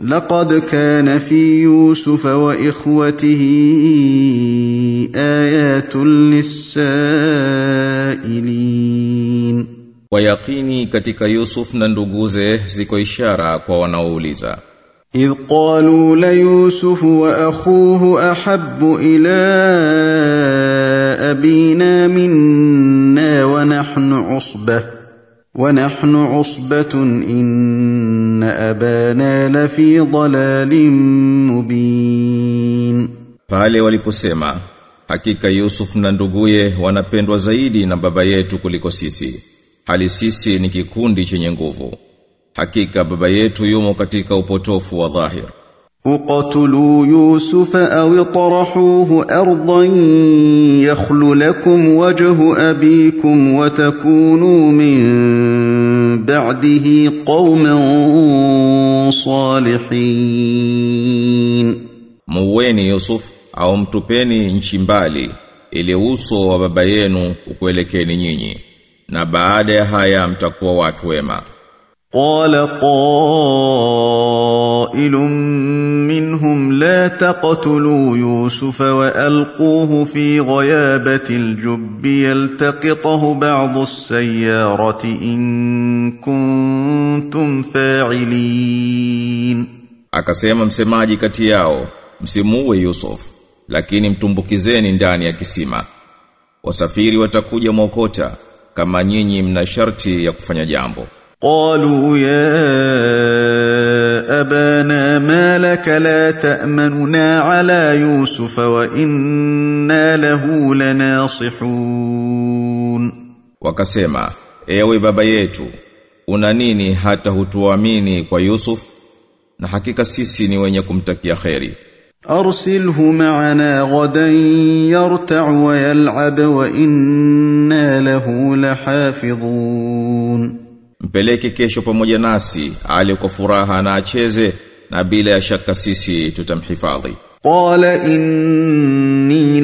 لقد كان في يوسف واخوته ايات للسائلين Kwa yakini katika Yusuf na nduguze ziko ishara kwa wanaouliza. إذ قالوا ليوسف وأخوه أحب إلى أبينا منا ونحن عصبة ونحن عصبة إن أبانا لفي ضلال مبين Pale waliposema, hakika Yusuf na nduguye wanapendwa zaidi na baba yetu kuliko sisi. Hali sisi ni kikundi chenye nguvu. Hakika baba yetu yumo katika upotofu wa dhahir. اقتلوا يوسف أو اطرحوه أرضا يخل لكم وجه أبيكم وتكونوا من بعده قوما صالحين Muweni Yusuf au mtupeni nchi mbali ili uso wa baba yenu ukuelekeni nyinyi. Na baada ya haya mtakuwa watu wema. قال قائل منهم لا تقتلوا يوسف والقوه في غيابه الجب يلتقطه بعض السياره ان كنتم فاعلين Akasema msemaji kati yao, msimuue Yusuf, lakini mtumbukizeni ndani ya kisima. Wasafiri watakuja mwokota kama nyinyi mna sharti ya kufanya jambo. قالوا يا ابانا ما لك لا تامننا على يوسف وانا له لناصحون Wakasema, ewe baba yetu, una nini hata hutuamini kwa Yusuf? Na hakika sisi ni wenye kumtakia kheri. ارسله معنا غدا يرتع ويلعب وانا له لحافظون Mpeleke kesho pamoja nasi, ali kwa furaha na acheze, na bila ya shaka sisi tutamhifadhi. قال اني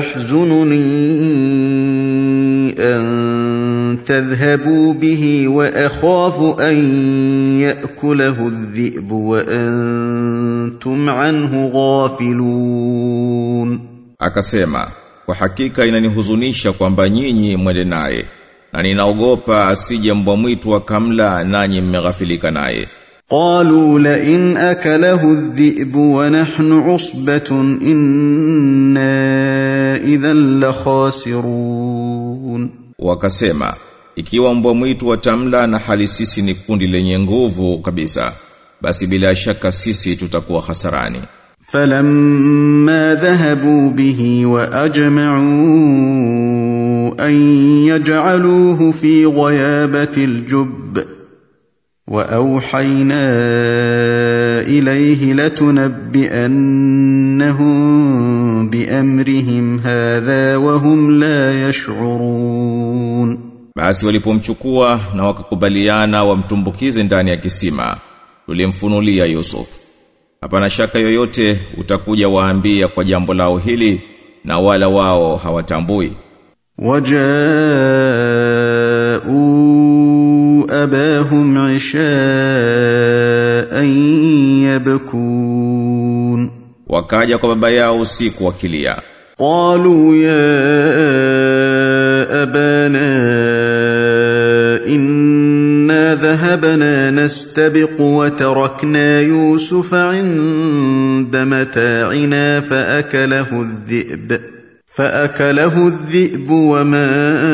ليحزنني ان تذهبوا به واخاف ان ياكله الذئب وانتم عنه غافلون Akasema, kwa hakika inanihuzunisha kwamba nyinyi mwende naye, na ninaogopa asije mbwa mwitu akamla nanyi mmeghafilika naye. قالوا لئن اكله الذئب ونحن عصبه انا اذا لخاسرون Wakasema, ikiwa mbwa mwitu watamla na hali sisi ni kundi lenye nguvu kabisa, basi bila shaka sisi tutakuwa hasarani. فلما ذهبوا به واجمعوا ان يجعلوه في غيابه الجب واوحينا اليه لتنبئنهم بامرهم هذا وهم لا يشعرون Basi walipomchukua na wakakubaliana wamtumbukize ndani ya kisima, tulimfunulia Yusuf. Hapana shaka yoyote utakuja waambia kwa jambo lao hili na wala wao hawatambui. وجاءوا أباهم عشاء يبكون Wakaja kwa baba yao usiku wakilia. قالوا يا أبانا إنا ذهبنا نستبق وتركنا يوسف عند متاعنا فأكله الذئب فأكله الذئب وما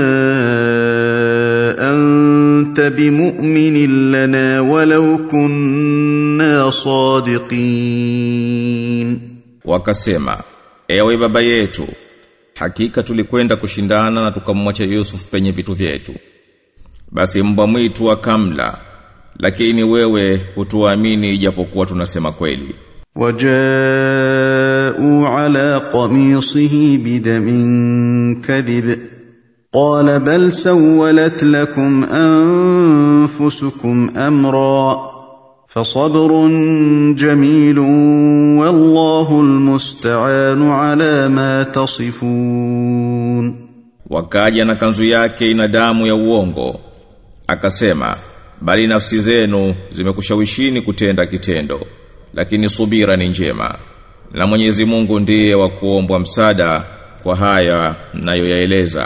أنت بمؤمن لنا ولو كنا صادقين Wakasema, ewe baba yetu, hakika tulikwenda kushindana na tukamwacha Yusuf penye vitu vyetu. Basi mbwa mwitu akamla, lakini wewe hutuamini ijapokuwa tunasema kweli. وجاءوا على قميصه بدم كذب قال بل سولت لكم انفسكم امرا فصبر جميل والله المستعان على ما تصفون Wakaja na kanzu yake ina damu ya uongo. Akasema, bali nafsi zenu zimekushawishini kutenda kitendo. lakini subira ni njema na Mwenyezi Mungu ndiye wa kuombwa msaada kwa haya nayoyaeleza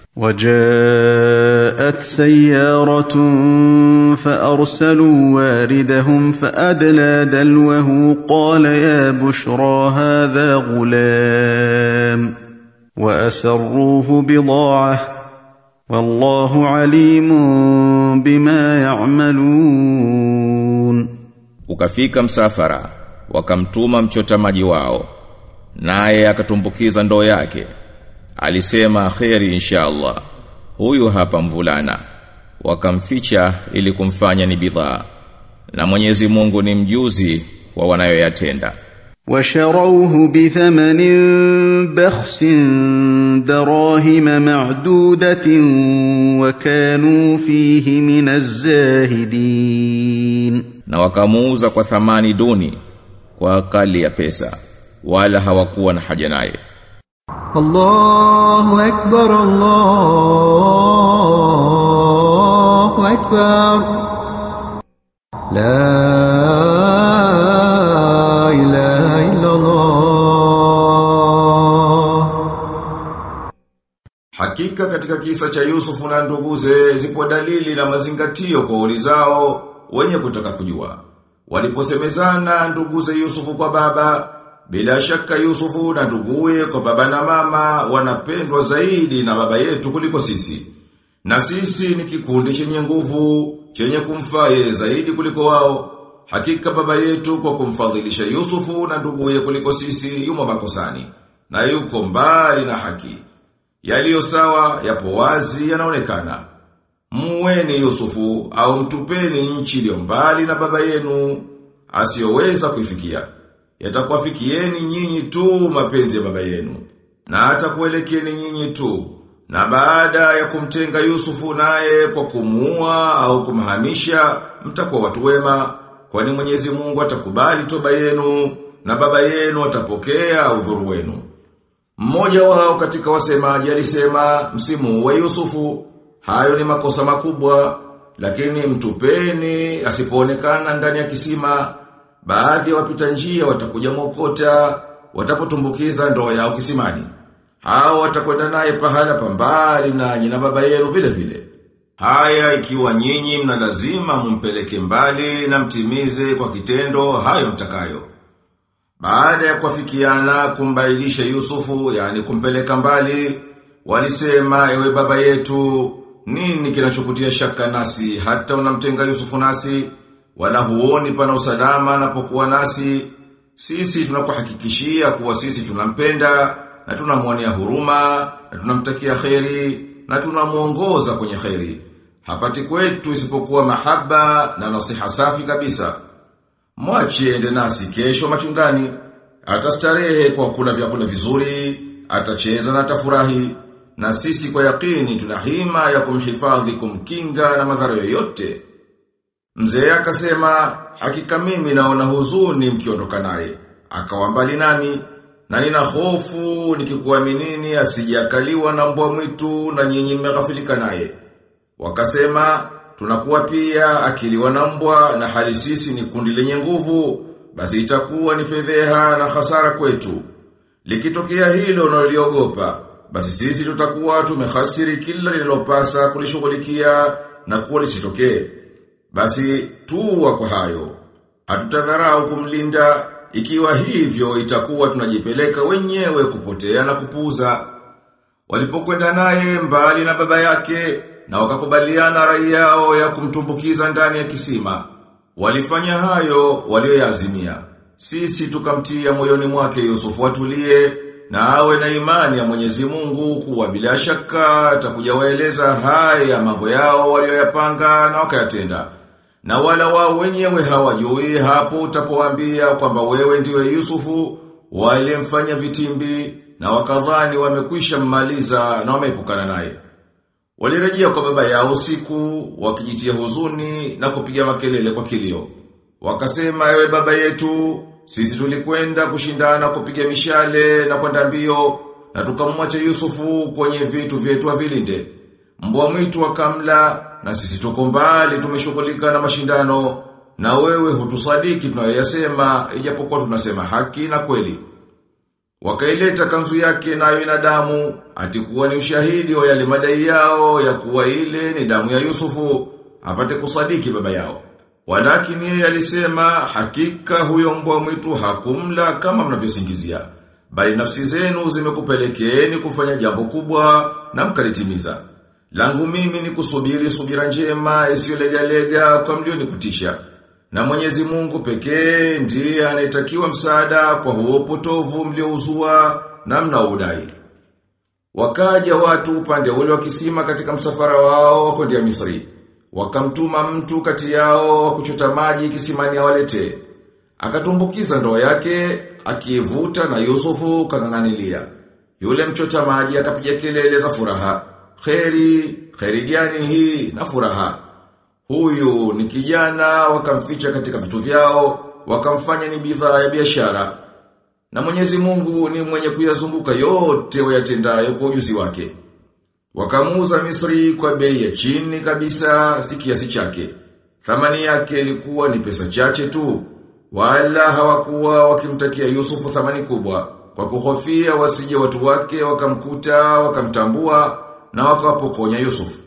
وجاءت سيارة فأرسلوا واردهم فأدلى دلوه قال يا بشرى هذا غلام وأسروه بضاعة والله عليم بما يعملون ukafika msafara wakamtuma mchota maji wao naye akatumbukiza ndoo yake alisema kheri inshallah huyu hapa mvulana wakamficha ili kumfanya ni bidhaa na Mwenyezi Mungu ni mjuzi wa wanayoyatenda وشروه بثمن بخس دراهم معدودة وكانوا فيه من الزاهدين na wakamuuza kwa thamani duni kwa akali ya pesa wala hawakuwa na haja naye الله أكبر الله أكبر لا إله إلا الله Hakika katika kisa cha Yusufu na nduguze zipo dalili na mazingatio kwa ulizao wenye kutaka kujua. Waliposemezana nduguze Yusufu kwa baba, bila shaka Yusufu na nduguye kwa baba na mama wanapendwa zaidi na baba yetu kuliko sisi. Na sisi ni kikundi chenye nguvu, chenye kumfaa yeye zaidi kuliko wao. Hakika baba yetu kwa kumfadhilisha Yusufu na nduguye kuliko sisi yumo makosani. Na yuko mbali na haki. Yaliyo sawa, yapo wazi, yanaonekana. Muweni Yusufu au mtupeni nchi iliyo mbali na baba yenu asiyoweza kuifikia. Yatakuwafikieni nyinyi tu mapenzi ya baba yenu na atakuelekeni nyinyi tu. Na baada ya kumtenga Yusufu naye kwa kumuua au kumhamisha mtakuwa watu wema kwani Mwenyezi Mungu atakubali toba yenu na baba yenu atapokea udhuru wenu. Mmoja wao katika wasemaji alisema msimu wa Yusufu, hayo ni makosa makubwa, lakini mtupeni asipoonekana ndani ya kisima, baadhi ya wapita njia watakuja mokota, watapotumbukiza ndoo yao kisimani. Hao watakwenda naye pahala pambali nanyi na baba yenu vile vile. Haya ikiwa nyinyi mna lazima mumpeleke mbali na mtimize kwa kitendo hayo mtakayo. Baada ya kuafikiana kumbailisha Yusufu, yani kumpeleka mbali, walisema ewe baba yetu, nini kinachokutia shaka nasi hata unamtenga Yusufu nasi, wala huoni pana usalama anapokuwa nasi, sisi tunakuhakikishia kuwa sisi tunampenda na tunamwonea huruma na tunamtakia kheri na tunamuongoza kwenye kheri. Hapati kwetu isipokuwa mahaba na nasiha safi kabisa. Mwache ende nasi kesho machungani. Atastarehe kwa kula vyakula vizuri, atacheza na atafurahi. Na sisi kwa yakini tuna hima ya kumhifadhi kumkinga na madhara yoyote. Mzee akasema, hakika mimi naona huzuni mkiondoka naye. Akawa mbali nami, na nina hofu nikikuaminini asijakaliwa na mbwa mwitu na nyinyi mmeghafilika naye. Wakasema, tunakuwa pia akiliwa na mbwa na hali sisi ni kundi lenye nguvu, basi itakuwa ni fedheha na hasara kwetu. Likitokea hilo unaloliogopa, basi sisi tutakuwa tumehasiri kila lililopasa kulishughulikia na kuwa lisitokee. Basi tuwa kwa hayo. Hatutadharau kumlinda ikiwa hivyo itakuwa tunajipeleka wenyewe kupotea na kupuza. Walipokwenda naye mbali na baba yake na wakakubaliana rai yao ya kumtumbukiza ndani ya kisima. Walifanya hayo walioyaazimia. Sisi tukamtia moyoni mwake Yusufu atulie na awe na imani ya Mwenyezi Mungu kuwa bila shaka atakuja waeleza haya mambo yao walioyapanga na wakayatenda. Na wala wao wenyewe hawajui hapo utapowaambia kwamba wewe ndiwe Yusufu walimfanya vitimbi na wakadhani wamekwisha mmaliza na wameepukana naye. Walirejea kwa baba yao usiku, wakijitia huzuni na kupiga makelele kwa kilio. Wakasema ewe baba yetu, sisi tulikwenda kushindana kupiga mishale na kwenda mbio, na tukamwacha Yusufu kwenye vitu vyetu avilinde. Mbwa mwitu wakamla, na sisi tuko mbali tumeshughulika na mashindano, na wewe hutusadiki tunayoyasema ijapokuwa tunasema haki na kweli. Wakaileta kanzu yake nayo ina damu, atikuwa ni ushahidi wa yale madai yao ya kuwa ile ni damu ya Yusufu, apate kusadiki baba yao. Walakini yeye alisema hakika huyo mbwa mwitu hakumla kama mnavyosingizia. Bali nafsi zenu zimekupelekeeni kufanya jambo kubwa na mkalitimiza. Langu mimi ni kusubiri subira njema isiyolegalega kwa mlio kutisha. Na Mwenyezi Mungu pekee ndiye anayetakiwa msaada kwa huo potovu mliouzua na mnaudai. Wakaja watu upande ule wa kisima katika msafara wao kwenda Misri. Wakamtuma mtu kati yao wa kuchota maji kisimani awalete. Akatumbukiza ndoo yake, akivuta na Yusufu kang'ang'anilia. Yule mchota maji akapiga kelele za furaha. Kheri, kheri gani hii na furaha. Huyu ni kijana wakamficha katika vitu vyao, wakamfanya ni bidhaa ya biashara. Na Mwenyezi Mungu ni mwenye kuyazunguka yote wayatendayo kwa ujuzi wake. Wakamuuza Misri kwa bei ya chini kabisa si kiasi chake. Thamani yake ilikuwa ni pesa chache tu. Wala hawakuwa wakimtakia Yusufu thamani kubwa. Kwa kuhofia wasije watu wake wakamkuta, wakamtambua na wakawapokonya Yusufu.